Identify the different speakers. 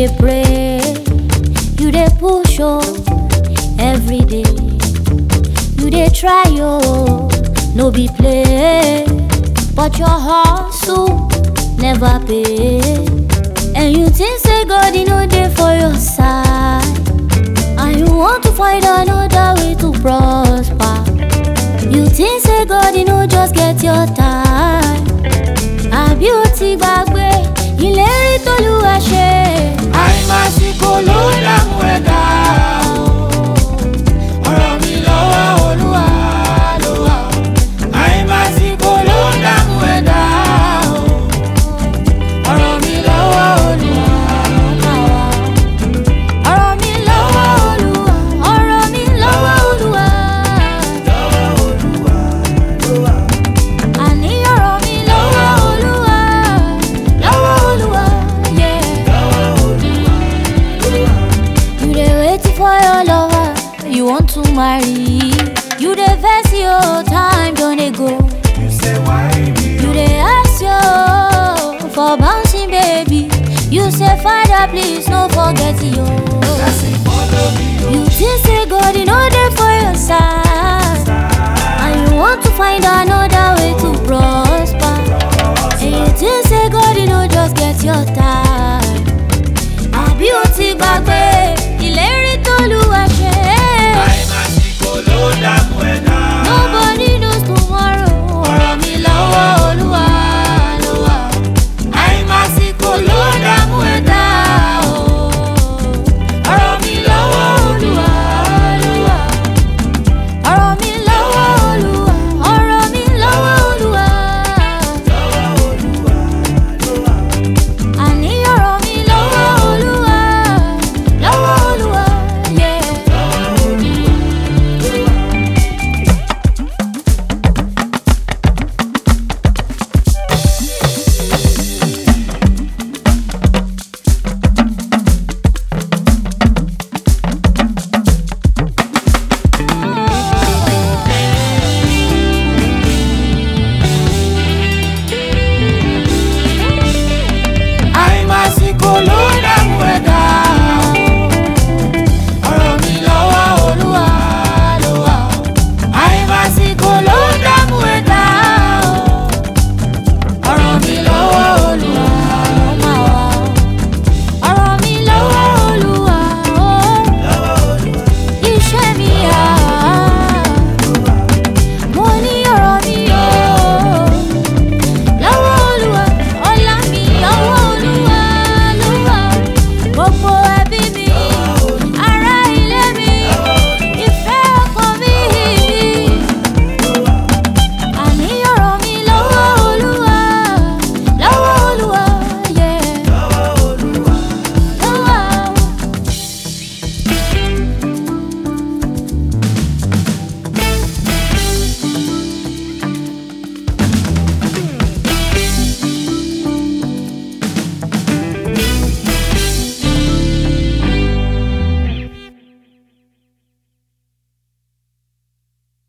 Speaker 1: dey pray, you dey push oh, every day. You dey try oh, no be play, but your hustle never pay. And you think say God he no dey for your side, and you want to find another way to prosper. You think say God he no just get your time, àbí o ti gbàgbé ìlérí t'Olúwa ṣe.
Speaker 2: àìmásìkò ló dààmú ẹ̀dá o. ọ̀rọ̀ mi lọ́wọ́ olúwa ló wà o. àìmásìkò ló dààmú ẹ̀dá o. ọ̀rọ̀ mi lọ́wọ́ olúwa
Speaker 1: ọ̀rọ̀ mi lọ́wọ́ Olúwa ọ̀rọ̀ mi lọ́wọ́ Olúwa.
Speaker 2: lọ́wọ́ olúwa ló wà o.
Speaker 1: àní ọ̀rọ̀ mi lọ́wọ́ Olúwa lọ́wọ́ Olúwa. yeah.
Speaker 2: lọ́wọ́ olúwa ló wà o.
Speaker 1: You dey wait for your lover, you want to marry. You dey vex your time don dey go.
Speaker 2: you say why me
Speaker 1: You dey ask yo for bouncing baby. You say father please no forget yo.
Speaker 2: say follow me o.
Speaker 1: You think say God he no dey for your side, and you want to find another way to prosper. And you think say God he no just get your time.